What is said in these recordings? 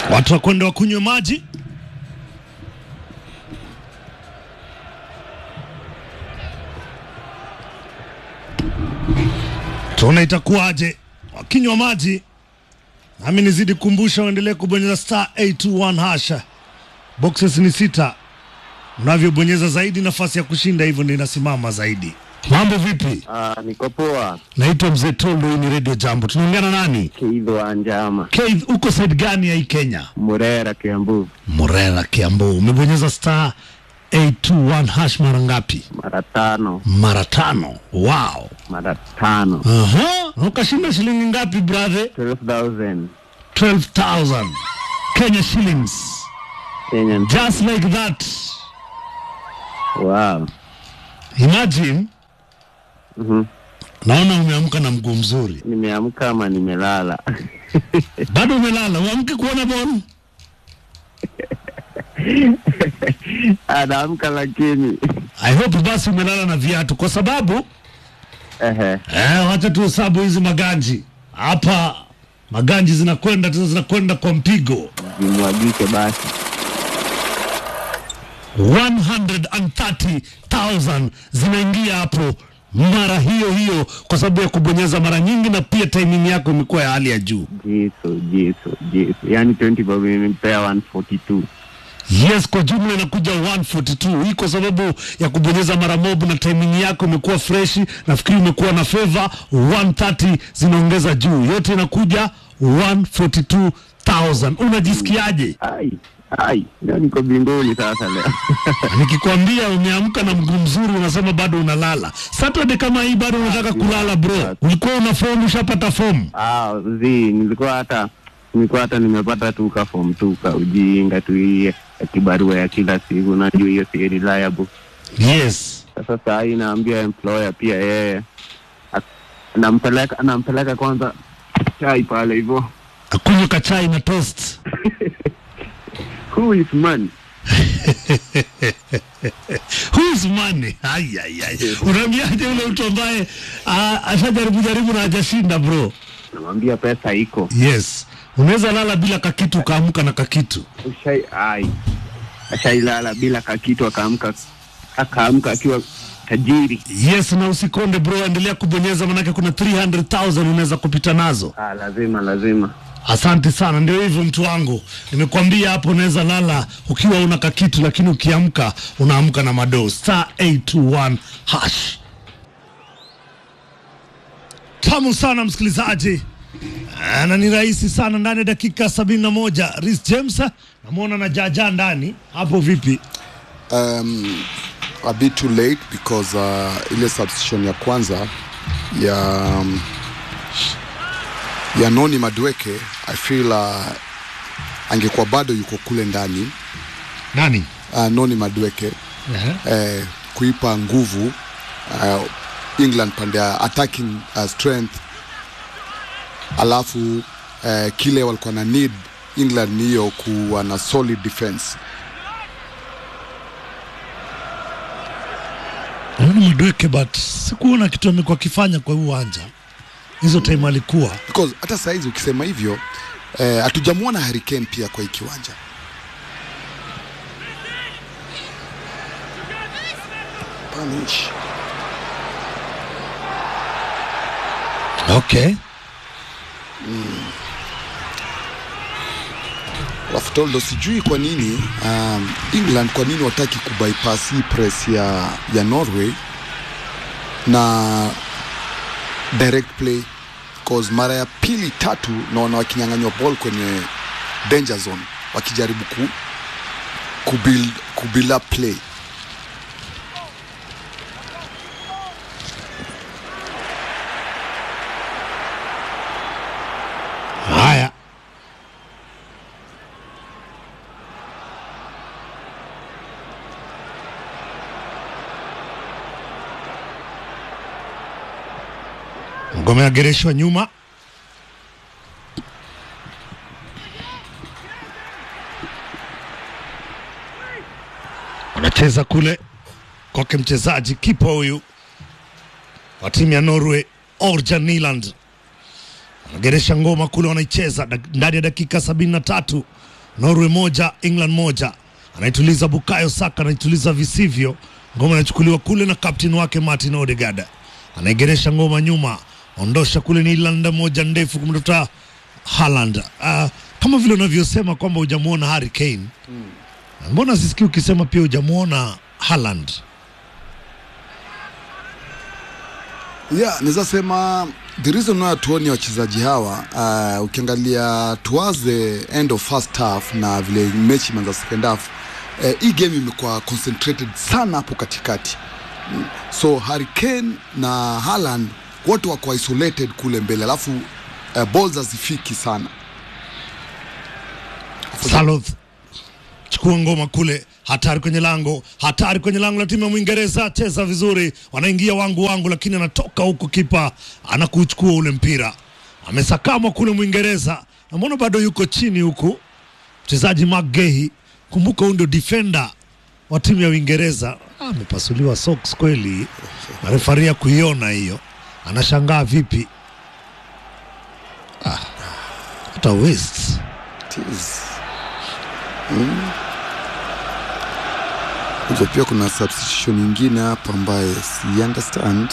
Watu wakwenda wakunywe maji. Tuone itakuwaje wakinywa maji. Nami nizidi kukumbusha uendelee kubonyeza star 821 hasha. Boxes ni sita, unavyobonyeza zaidi nafasi ya kushinda hivyo ndio inasimama zaidi. Mambo vipi? Ah, niko poa. Naitwa Mzee Tondo, hii ni Radio Jambo. Tunaongea na nani? Keith wa Njama, Keith, uko side gani ya hii Kenya? Murera, Kiambu, Morera, Kiambu. Umebonyeza star 821 hash mara ngapi? mara tano, Mara tano. Wow. mara tano, Aha. Na Ukashinda shilingi ngapi brother? 12,000 12,000 Kenya shillings. Kenyan. Just like that. Wow. Imagine Mhm. naona umeamka na mguu mzuri. Nimeamka ama nimelala? Bado umelala, uamke kuona ball. Anaamka lakini I hope basi umelala na viatu kwa sababu ehe, eh, wacha tuhesabu hizi maganji hapa. Maganji zinakwenda tena zinakwenda kwa mpigo zimwagike basi. 130,000 zinaingia hapo mara hiyo hiyo, kwa sababu ya kubonyeza mara nyingi, na pia timing yako imekuwa ya hali ya juu. Jisu, jisu, jisu. Yaani 20 bob imempea 142. Yes, kwa jumla inakuja 142. Hii kwa sababu ya kubonyeza mara mob na timing yako imekuwa freshi. Nafikiri umekuwa na favor 130 zinaongeza juu, yote inakuja 142,000. Unajisikiaje? Ai, ai, leo niko binguni sasa leo. Nikikwambia umeamka na mguu mzuri, unasema bado unalala. Saturday kama hii bado unataka kulala bro? Ulikuwa una fomu, ushapata fomu? Ah, zi, nilikuwa hata nilikuwa hata nimepata tu ka form tu ka ujinga tu hii ya kibarua ya kila siku, najua hiyo si reliable. Yes. Sasa saa hii naambia employer pia yeye ak- anampeleka anampeleka kwanza chai pale hivyo. Akunywa kachai na toast. Who is man? Who's money? Ai, ai, ai. Unaambiaje ule mtu ambaye ah, ashajaribu jaribu na hajashinda bro? Namwambia pesa iko. Yes. Unaweza lala bila kakitu ukaamka na kakitu. Ushai ai. Ashailala bila kakitu akaamka akaamka akiwa tajiri. Yes, na usikonde bro, endelea kubonyeza manake kuna 300,000 unaweza kupita nazo. Ah, lazima lazima. Asante sana, ndio hivyo mtu wangu, nimekuambia hapo, unaweza lala ukiwa una kakitu, lakini ukiamka unaamka na madoo. Star 821 hash. Tamu sana msikilizaji, Ah, na ni rahisi sana ndani ya dakika sabini na moja. Rhys James namwona na jaja ndani hapo, vipi? um, a bit too late because uh, ile substitution ya kwanza ya um, ya Noni Madweke I feel uh, angekuwa bado yuko kule ndani Nani? uh, Noni Madweke eh, kuipa nguvu uh, England pande ya attacking uh, strength alafu eh, kile walikuwa na need England ni hiyo kuwa na solid defense Naona Madweke, but sikuona kitu amekuwa akifanya kwa huu uwanja hizo time alikuwa because hata saizi ukisema hivyo eh, hatujamwona Harry Kane pia kwa hii kiwanja Punish. okay. Alafu Toldo, sijui kwa nini um, England kwa nini wataki kubypass hii press ya, ya Norway na direct play cause mara ya pili tatu naona wakinyang'anywa ball kwenye danger zone wakijaribu ku, kubuild, kubuild up play Haya, ngome agereshwa nyuma, wanacheza kule kwake mchezaji kipa huyu wa timu ya Norway Orjan Nyland wanageresha ngoma kule, wanaicheza dak- ndani ya dakika sabini na tatu Norway moja England moja. Anaituliza Bukayo Saka, anaituliza visivyo. Ngoma inachukuliwa kule na kapteni wake Martin Odegaard, anaigeresha ngoma nyuma, ondosha kule ni Irlanda moja ndefu kumtafuta Haaland. Uh, kama vile unavyosema kwamba hujamwona Harry Kane mbona sisikii ukisema pia hujamwona Haaland? Yeah, naweza sema the reason why tuoni wachezaji hawa uh, ukiangalia towards the end of first half na vile mechi imeanza second half uh, hii game imekuwa concentrated sana hapo katikati Mm. so Harry Kane na Haaland wote wako isolated kule mbele alafu uh, balls hazifiki sana Saloth chukua ngoma kule, hatari kwenye lango, hatari kwenye lango la timu ya Mwingereza. Cheza vizuri, wanaingia wangu wangu, lakini anatoka huku, kipa anakuchukua ule mpira, amesakamwa kule Mwingereza. Namwona bado yuko chini huku mchezaji Magehi. Kumbuka huyu ndio defender wa timu ya Uingereza. Ah, Amepasuliwa socks kweli, na refaria kuiona hiyo, anashangaa vipi? Ah, hata West Jeez. Mm. Unajua pia kuna substitution nyingine hapa ambaye si understand.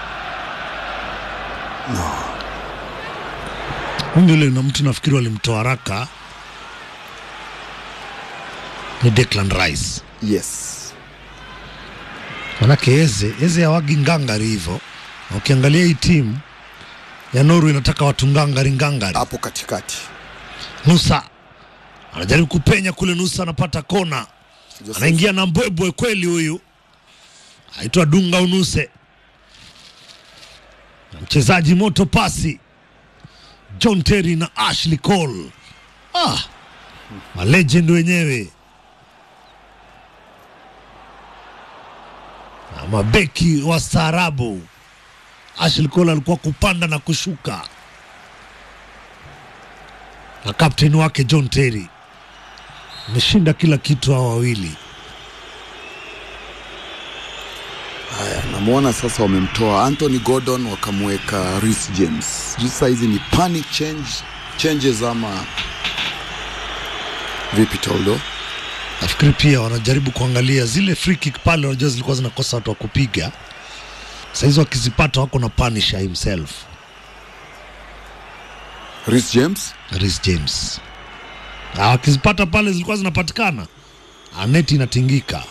Huyu yule na mtu nafikiri walimtoa haraka ni Declan Rice, Yes. manake Eze Eze hawagi ngangari hivyo, na ukiangalia hii timu ya Norway inataka watu ngangari ngangari. Hapo katikati. Nusa anajaribu kupenya kule, Nusa anapata kona, anaingia na mbwebwe kweli, huyu aitwa Dunga Unuse, na mchezaji moto pasi John Terry na Ashley Cole, ah, malegend wenyewe na mabeki wa staarabu. Ashley Cole alikuwa kupanda na kushuka na kapteni wake John Terry ameshinda kila kitu hao wawili. Haya, namwona sasa wamemtoa Anthony Gordon wakamweka Reece James. Sijui sasa hizi ni panic change changes ama vipi Toldo? Nafikiri pia wanajaribu kuangalia zile free kick pale, wanajua zilikuwa zinakosa watu wa kupiga. Sahizi wakizipata wako na punisher himself Reece James Reece James, na wakizipata pale zilikuwa zinapatikana, aneti inatingika.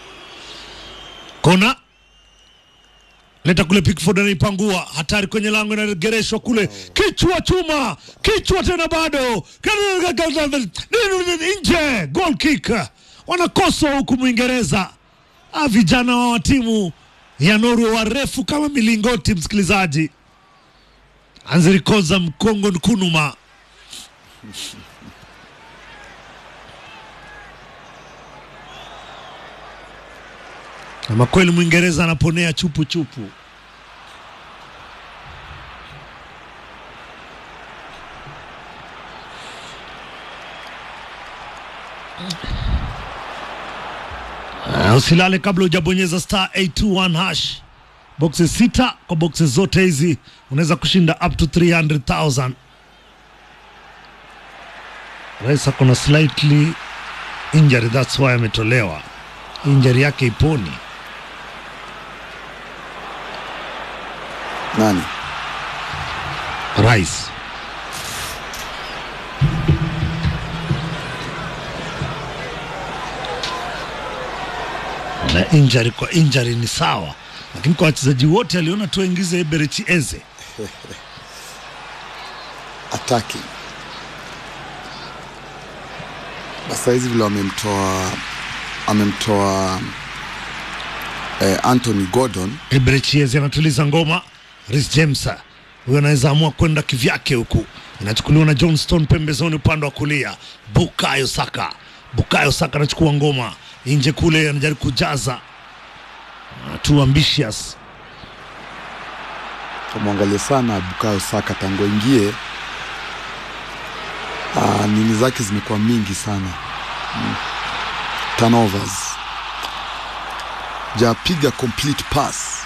Kona leta kule, Pickford anaipangua, hatari kwenye lango, inagereshwa kule, kichwa chuma, kichwa tena bado nje, goal kick, wanakoswa huku Mwingereza. Ah, vijana wa timu ya Norway warefu kama milingoti, msikilizaji. Anzirikoza Mkongo Nkunuma ama kweli Mwingereza anaponea chupu chupu. Uh, usilale kabla hujabonyeza star 821 hash. Boxes sita kwa boxes zote hizi unaweza kushinda up to 300,000. Rais ako na slightly injury, that's why ametolewa. Injury yake iponi. nani? Rais na injury kwa injury ni sawa, lakini kwa wachezaji wote aliona tu aingize Eberechi Eze. attacking. Basa hizi vile wamemtoa amemtoa eh, Anthony Gordon Eberechi Eze anatuliza ngoma. Reece James huyo anaweza amua kwenda kivyake huku, inachukuliwa na Johnston pembezoni upande wa kulia. Bukayo Saka, Bukayo Saka anachukua ngoma nje kule, anajaribu kujaza Ah, too ambitious kamwangalia sana Bukayo Saka tangu ingie ah, nini zake zimekuwa mingi sana mm. turnovers japiga complete pass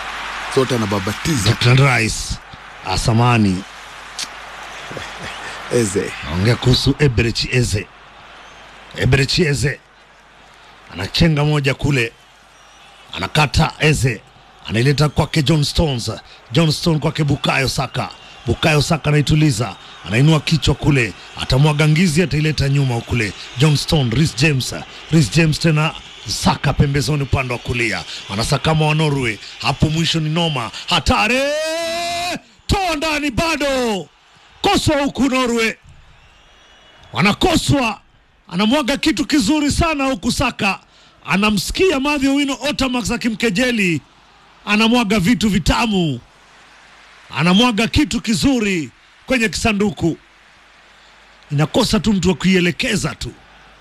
zote anababatiza Declan Rice Asamani Eze. naongea kuhusu Eberechi Eze. Eberechi Eze anachenga moja kule, anakata Eze, anaileta kwake John Stones. John Stone kwake Bukayo Saka. Bukayo Saka anaituliza, anainua kichwa kule, atamwaga ngizi, ataileta nyuma kule. John Stone, Rhys James, Rhys James tena Saka pembezoni upande wa kulia, anasakama wa Norway. Hapo mwisho ni noma, hatari, toa ndani, bado koswa huku Norway wanakoswa, anamwaga kitu kizuri sana huku Saka anamsikia Mathew Wino Otamax akimkejeli, anamwaga vitu vitamu, anamwaga kitu kizuri kwenye kisanduku, inakosa tu mtu wa kuielekeza tu.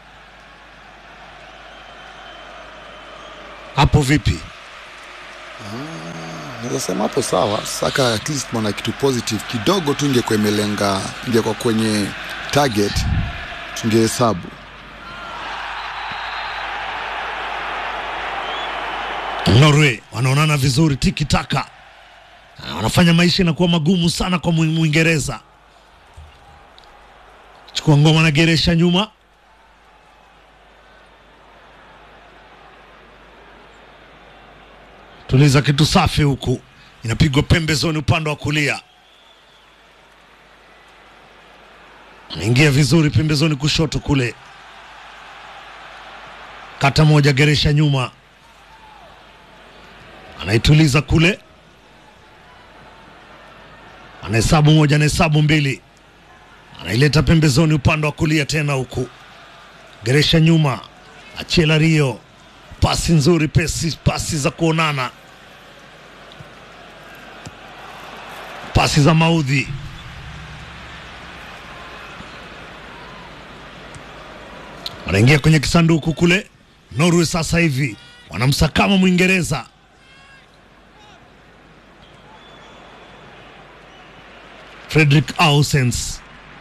Hapo vipi? Naweza sema hapo sawa. Saka at least mwana kitu positive kidogo tu, ingekuwa imelenga, ingekuwa kwenye target, tungehesabu. Norway wanaonana vizuri, tiki taka, Ah, wanafanya maisha inakuwa magumu sana kwa Mwi- Mwingereza. Chukua ngoma na geresha nyuma, tuliza kitu safi huku, inapigwa pembezoni upande wa kulia, anaingia vizuri pembezoni kushoto kule, kata moja, geresha nyuma anaituliza kule, anahesabu moja, anahesabu mbili, anaileta pembezoni upande wa kulia tena huku, geresha nyuma, Achela Rio, pasi nzuri, pesi, pasi za kuonana, pasi za maudhi, wanaingia kwenye kisanduku kule. Norway sasa hivi wanamsakama Mwingereza. Frederick Ausens,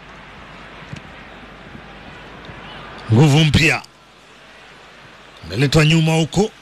nguvu mpya ameletwa nyuma huko.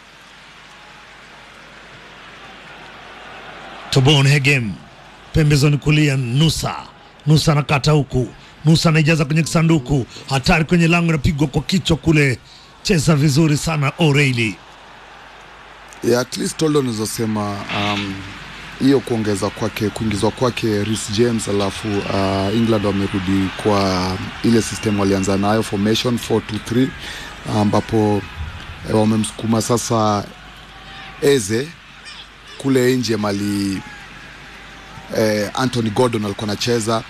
Tobon Hegem pembezoni kulia, Nusa Nusa anakata huku, Nusa anaijaza kwenye kisanduku, hatari kwenye lango, inapigwa kwa kichwa kule. Cheza vizuri sana O'Reilly. Yeah, at least Toldo unaweza um, hiyo kuongeza kwake kuingizwa kwake Reece James, alafu uh, England wamerudi kwa ile system walianza nayo formation 4-2-3 ambapo eh, wamemsukuma sasa Eze kule nje mali eh, Anthony Gordon alikuwa anacheza,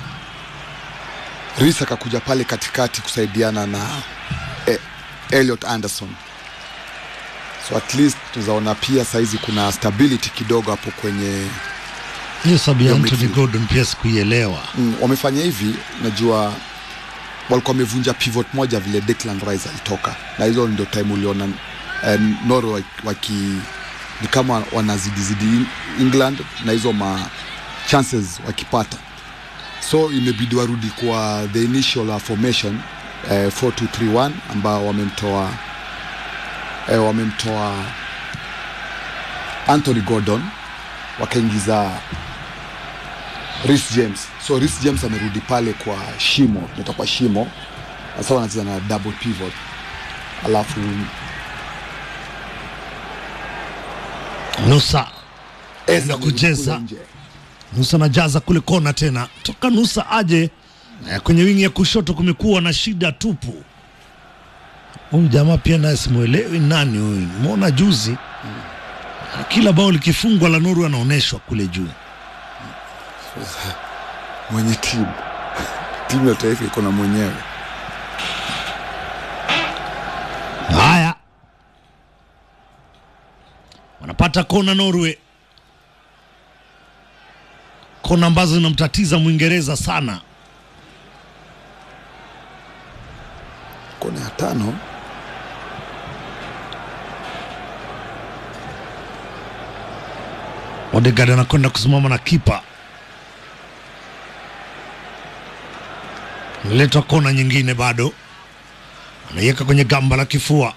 Reece akakuja pale katikati kusaidiana na eh, Elliot Anderson so at least tunazaona pia saizi kuna stability kidogo hapo kwenye Hiyo sabu ya Yo, Anthony midfield. Gordon pia sikuielewa. mm, wamefanya hivi najua walikuwa wamevunja pivot moja vile Declan Rice alitoka na hizo ndio time uliona eh, Norway waki- waki ni kama wanazidizidi In- England na hizo ma chances wakipata so imebidi warudi kwa the initial uh, formation eh, 4231 ambao wamemtoa eh, wamemtoa Anthony Gordon wakaingiza Reece James. So Reece James amerudi pale kwa shimo, tunaita kwa shimo. Sasa wanacheza na double pivot. Alafu Nusa Eze Enda amerudi kucheza. kule nje. Nusa anajaza kule kona tena, toka Nusa aje eh, kwenye wingi ya kushoto, kumekuwa na shida tupu. Huyu jamaa pia naye simwelewi nani huyu, nimeona juzi Na kila bao likifungwa la Norway anaonyeshwa kule juu. Mwenye timu timu ya taifa iko na mwenyewe. Haya, wanapata kona Norway, kona ambazo zinamtatiza Mwingereza sana. Kona ya tano Odegaard anakwenda kusimama na kipa, analetwa kona nyingine, bado anaiweka kwenye gamba la kifua.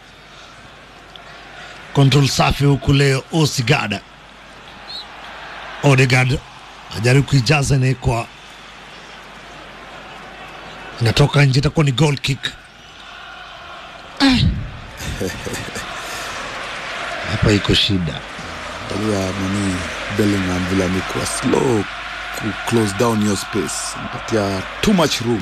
Control safi huku leo, Osigada Odegaard ajaribu kuijaza, inaekwa inatoka nje, itakuwa ni goal kick. Ah. Hapa iko shida. Angalia nini Bellingham vile amekuwa slow ku close down your space, mpatia too much room.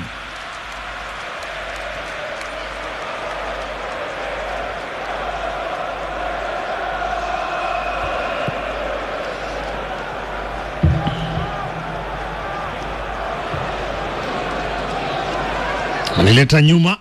Analileta nyuma,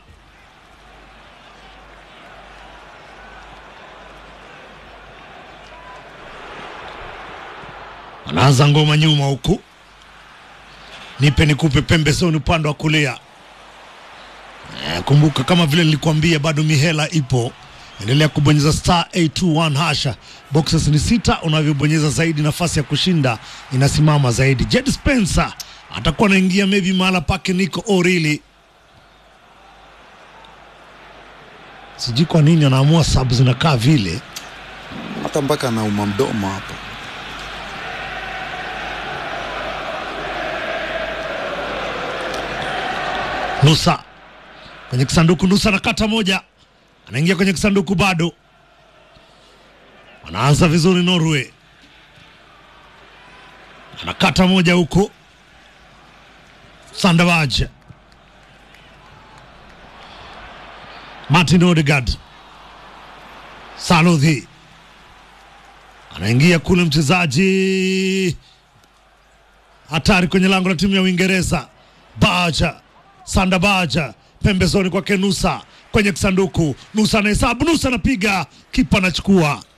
anaanza ngoma nyuma huku, nipe nikupe pembezoni upande wa kulia. Eh, kumbuka kama vile nilikuambia, bado mihela ipo. Endelea kubonyeza star 821 hasha, boxes ni sita. Unavyobonyeza zaidi, nafasi ya kushinda inasimama zaidi. Jed Spencer atakuwa anaingia maybe mahala pake Nico Orili. Sijui kwa nini anaamua sabu zinakaa vile. Hata mpaka anauma mdomo hapa. Nusa kwenye kisanduku, Nusa anakata moja, anaingia kwenye kisanduku, bado anaanza vizuri. Norway anakata moja huko, Sandabaj, Martin Odegaard, Salodhi anaingia kule, mchezaji hatari kwenye lango la timu ya Uingereza, Baja Sanda Baja pembezoni kwake Nusa kwenye kisanduku. Nusa anahesabu, Nusa anapiga, kipa anachukua.